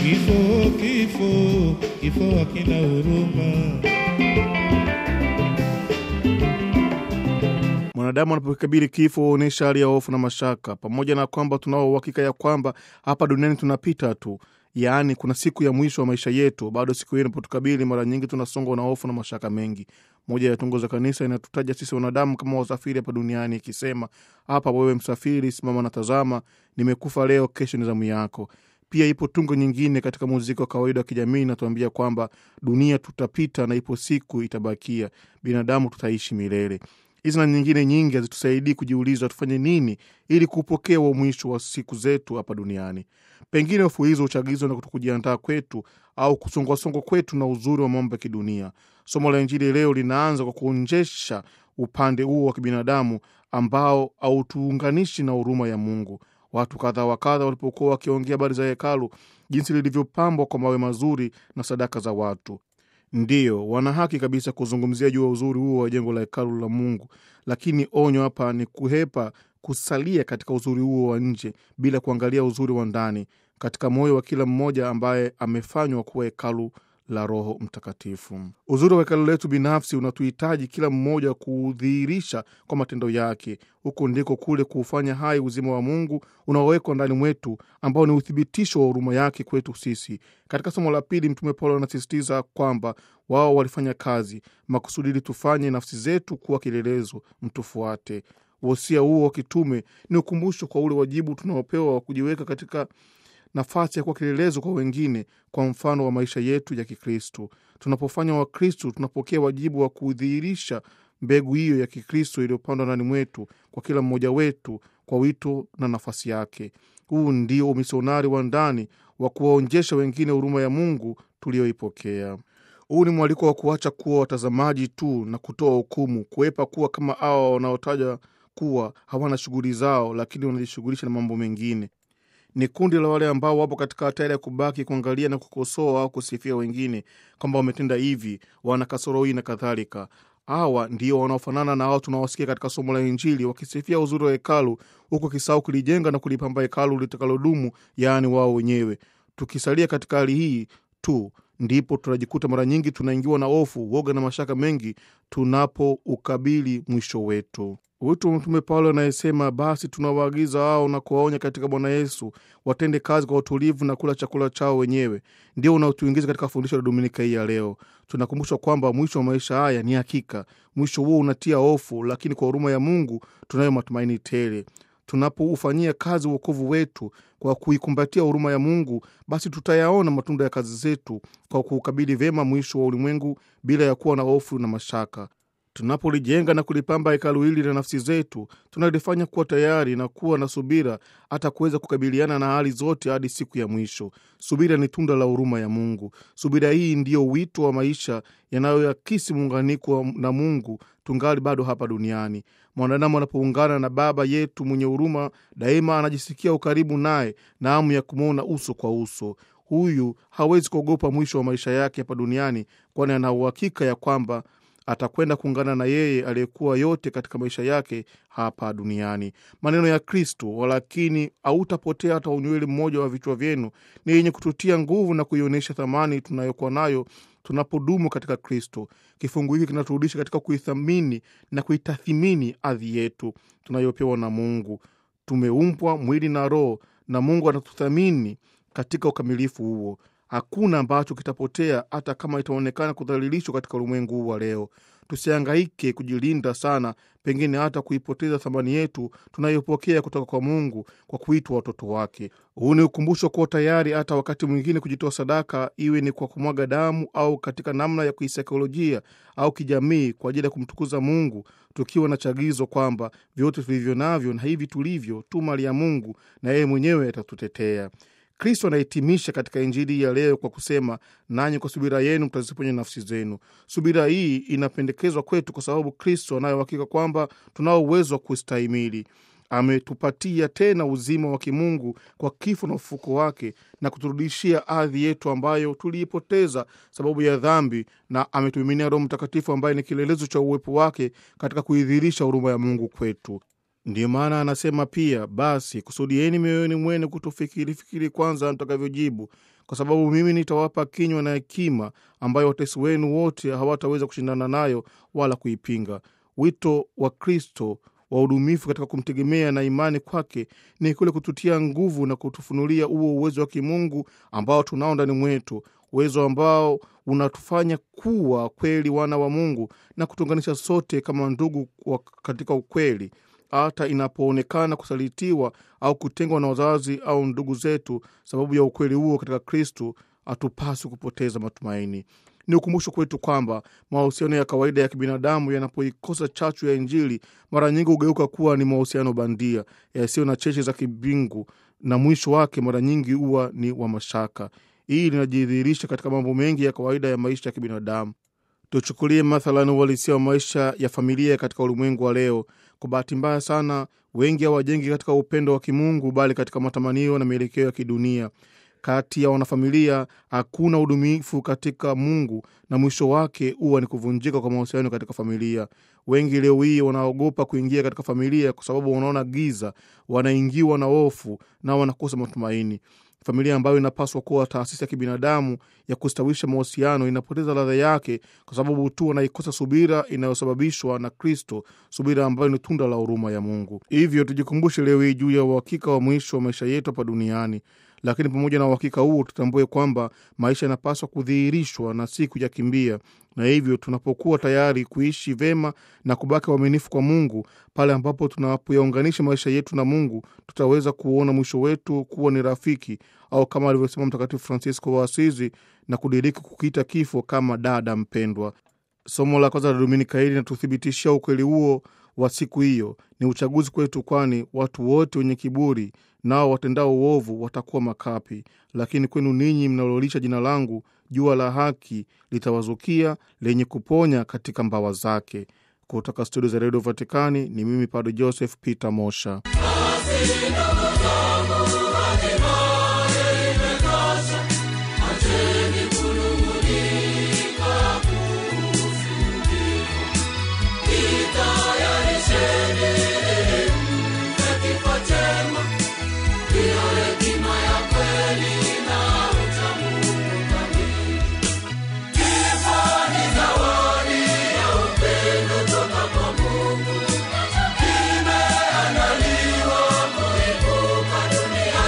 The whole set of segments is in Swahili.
Kifo, kifo, kifo hakina huruma. Mwanadamu anapokabili kifo huonyesha hali ya hofu na mashaka, pamoja na kwamba tunao uhakika ya kwamba hapa duniani tunapita tu, yaani kuna siku ya mwisho wa maisha yetu. Bado siku hiyo inapotukabili, mara nyingi tunasongwa na hofu na mashaka mengi. Moja ya tungo za kanisa inatutaja sisi wanadamu kama wasafiri hapa duniani, ikisema, hapa wewe msafiri, simama na tazama, nimekufa leo, kesho ni zamu yako. Pia ipo tungo nyingine katika muziki wa kawaida wa kijamii inatuambia kwamba dunia tutapita na ipo siku itabakia, binadamu tutaishi milele. Hizi na nyingine nyingi hazitusaidii kujiuliza tufanye nini ili kupokea wa mwisho wa siku zetu hapa duniani. Pengine hofu hizo huchagizwa na kujiandaa kwetu au kusongwasongwa kwetu na uzuri wa mambo ya kidunia. Somo la Injili leo linaanza kwa kuonjesha upande huo wa kibinadamu ambao hautuunganishi na huruma ya Mungu. Watu kadha wa kadha walipokuwa wakiongea habari za hekalu, jinsi lilivyopambwa kwa mawe mazuri na sadaka za watu Ndiyo, wana haki kabisa kuzungumzia juu ya uzuri huo wa jengo la hekalu la Mungu, lakini onyo hapa ni kuhepa kusalia katika uzuri huo wa nje bila kuangalia uzuri wa ndani katika moyo wa kila mmoja ambaye amefanywa kuwa hekalu la Roho Mtakatifu. Uzuri wa hekalu letu binafsi unatuhitaji kila mmoja kuudhihirisha kwa matendo yake. Huko ndiko kule kuufanya hai uzima wa Mungu unaowekwa ndani mwetu, ambao ni uthibitisho wa huruma yake kwetu sisi. Katika somo la pili, Mtume Paulo anasisitiza kwamba wao walifanya kazi makusudi ili tufanye nafsi zetu kuwa kielelezo, mtufuate. Wosia huo wa kitume ni ukumbusho kwa ule wajibu tunaopewa wa kujiweka katika nafasi ya kuwa kielelezo kwa wengine kwa mfano wa maisha yetu ya Kikristo. Tunapofanya Wakristo, tunapokea wajibu wa kudhihirisha mbegu hiyo ya Kikristo iliyopandwa ndani mwetu kwa kila mmoja wetu kwa wito na nafasi yake. Huu ndio umisionari wa ndani wa kuwaonjesha wengine huruma ya Mungu tuliyoipokea. Huu ni mwaliko wa kuacha kuwa watazamaji tu na kutoa hukumu, kuepa kuwa kama hawa wanaotaja kuwa hawana shughuli zao, lakini wanajishughulisha na mambo mengine ni kundi la wale ambao wapo katika hatari ya kubaki kuangalia na kukosoa au kusifia wengine kwamba wametenda hivi, wana kasoro hii na kadhalika. Hawa ndio wanaofanana na hao tunaowasikia katika somo la Injili wakisifia uzuri wa hekalu, huku kisahau kulijenga na kulipamba hekalu litakalodumu, yaani wao wenyewe. Tukisalia katika hali hii tu ndipo tunajikuta mara nyingi tunaingiwa na hofu, woga na mashaka mengi tunapoukabili mwisho wetu. Wito wa Mtume Paulo anayesema, basi tunawaagiza hao na kuwaonya katika Bwana Yesu watende kazi kwa utulivu na kula chakula chao wenyewe, ndio unaotuingiza katika fundisho la Dominika hii ya leo. Tunakumbushwa kwamba mwisho wa maisha haya ni hakika. Mwisho huo unatia hofu, lakini kwa huruma ya Mungu tunayo matumaini tele. Tunapoufanyia kazi uokovu wetu kwa kuikumbatia huruma ya Mungu, basi tutayaona matunda ya kazi zetu kwa kuukabili vyema mwisho wa ulimwengu bila ya kuwa na hofu na mashaka. Tunapolijenga na kulipamba hekalu hili la nafsi zetu, tunalifanya kuwa tayari na kuwa na subira hata kuweza kukabiliana na hali zote hadi siku ya mwisho. Subira ni tunda la huruma ya Mungu. Subira hii ndiyo wito wa maisha yanayoakisi muunganiko na Mungu tungali bado hapa duniani. Mwanadamu anapoungana na Baba yetu mwenye huruma, daima anajisikia ukaribu naye na hamu ya kumwona uso kwa uso. Huyu hawezi kuogopa mwisho wa maisha yake hapa duniani, kwani ana uhakika ya kwamba atakwenda kuungana na yeye aliyekuwa yote katika maisha yake hapa duniani. Maneno ya Kristo, walakini hautapotea hata unywele mmoja wa vichwa vyenu, ni yenye kututia nguvu na kuionyesha thamani tunayokuwa nayo tunapodumu katika Kristo. Kifungu hiki kinaturudisha katika kuithamini na kuitathimini ardhi yetu tunayopewa na Mungu. Tumeumbwa mwili na roho, na Mungu anatuthamini katika ukamilifu huo. Hakuna ambacho kitapotea, hata kama itaonekana kudhalilishwa katika ulimwengu huu wa leo. Tusihangaike kujilinda sana, pengine hata kuipoteza thamani yetu tunayopokea kutoka kwa Mungu kwa kuitwa watoto wake. Huu ni ukumbusho kuwa tayari hata wakati mwingine kujitoa sadaka, iwe ni kwa kumwaga damu au katika namna ya kisaikolojia au kijamii, kwa ajili ya kumtukuza Mungu, tukiwa na chagizo kwamba vyote tulivyo navyo na hivi tulivyo tu mali ya Mungu na yeye mwenyewe atatutetea. Kristo anahitimisha katika Injili ya leo kwa kusema, nanyi kwa subira yenu mtaziponya nafsi zenu. Subira hii inapendekezwa kwetu kwa sababu Kristo anayo hakika kwamba tunao uwezo wa kustahimili. Ametupatia tena uzima wa kimungu kwa kifo na ufufuko wake na kuturudishia ardhi yetu ambayo tuliipoteza sababu ya dhambi, na ametumiminia Roho Mtakatifu ambaye ni kielelezo cha uwepo wake katika kuidhihirisha huruma ya Mungu kwetu. Ndiyo maana anasema pia, basi kusudieni mioyoni mwenu kutofikiri fikiri kwanza mtakavyojibu, kwa sababu mimi nitawapa kinywa na hekima ambayo watesi wenu wote hawataweza kushindana nayo wala kuipinga. Wito wa Kristo wa udumifu katika kumtegemea na imani kwake ni kule kututia nguvu na kutufunulia huo uwezo wa kimungu ambao tunao ndani mwetu, uwezo ambao unatufanya kuwa kweli wana wa Mungu na kutuunganisha sote kama ndugu katika ukweli, hata inapoonekana kusalitiwa au kutengwa na wazazi au ndugu zetu sababu ya ukweli huo katika Kristo, hatupaswi kupoteza matumaini. Ni ukumbusho kwetu kwamba mahusiano ya kawaida ya kibinadamu yanapoikosa chachu ya Injili mara nyingi hugeuka kuwa ni mahusiano bandia yasiyo na cheche za kibingu, na mwisho wake mara nyingi huwa ni wa mashaka. Hii linajidhihirisha katika mambo mengi ya kawaida ya maisha ya kibinadamu. Tuchukulie mathalan uhalisia wa maisha ya familia katika ulimwengu wa leo. Kwa bahati mbaya sana, wengi hawajengi katika upendo wa kimungu, bali katika matamanio na mielekeo ya kidunia. Kati ya wanafamilia hakuna udumifu katika Mungu na mwisho wake huwa ni kuvunjika kwa mahusiano katika familia. Wengi leo hii wanaogopa kuingia katika familia kwa sababu wanaona giza, wanaingiwa na hofu na wanakosa matumaini. Familia ambayo inapaswa kuwa taasisi ya kibinadamu ya kustawisha mahusiano inapoteza ladha yake kwa sababu tu wanaikosa subira inayosababishwa na Kristo, subira ambayo ni tunda la huruma ya Mungu. Hivyo tujikumbushe leo hii juu ya uhakika wa mwisho wa maisha yetu hapa duniani. Lakini pamoja na uhakika huo, tutambue kwamba maisha yanapaswa kudhihirishwa na si kuyakimbia, na hivyo tunapokuwa tayari kuishi vema na kubaki waaminifu kwa Mungu, pale ambapo tunapoyaunganisha maisha yetu na Mungu, tutaweza kuona mwisho wetu kuwa ni rafiki, au kama alivyosema Mtakatifu Francisco wa Asizi, na kudiriki kukiita kifo kama dada mpendwa. Somo la kwanza la Dominika hili linatuthibitishia ukweli huo wa siku hiyo. Ni uchaguzi kwetu, kwani watu wote wenye kiburi nao watendao uovu watakuwa makapi, lakini kwenu ninyi mnalolisha jina langu, jua la haki litawazukia lenye kuponya katika mbawa zake. Kutoka studio za redio Vatikani ni mimi Padre Joseph Peter Mosha. Imeandaliwa kuibuka duniani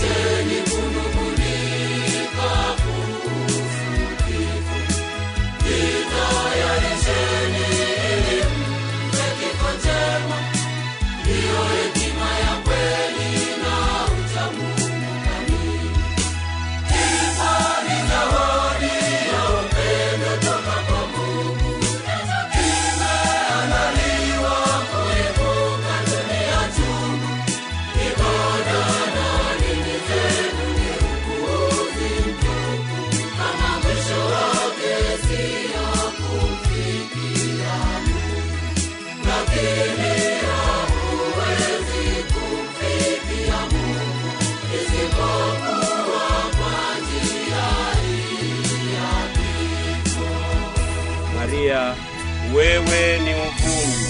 Maria, wewe ni uvumbi,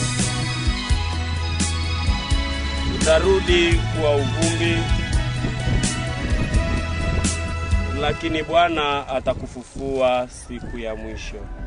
utarudi kuwa uvumbi, lakini Bwana atakufufua siku ya mwisho.